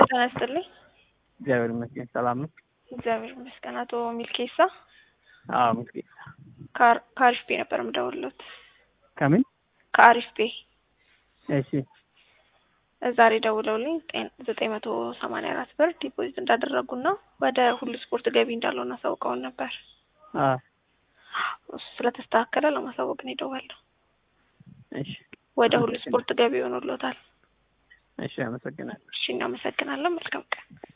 ጤና ይስጥልኝ። እግዚአብሔር ይመስገን ሰላም ነው። እግዚአብሔር ይመስገን። አቶ ሚልኬሳ አዎ ምስኪን ከአር- ከአሪፍ ቤ ነበር የምደውልሎት። ከምን ከአሪፍ ቤ እሺ ዛሬ ደውለውልኝ ጤን- ዘጠኝ መቶ ሰማንያ አራት ብር ዲፖዚት እንዳደረጉና ወደ ሁሉ ስፖርት ገቢ እንዳልሆነ አሳውቀውን ነበር። አ እሱ ስለተስተካከለ ለማሳወቅ ነው የደወልነው። እሺ ወደ ሁሉ ስፖርት ገቢ ሆኖሎታል። እሺ አመሰግናለሁ። እሺ እናመሰግናለን። መልካም ቀን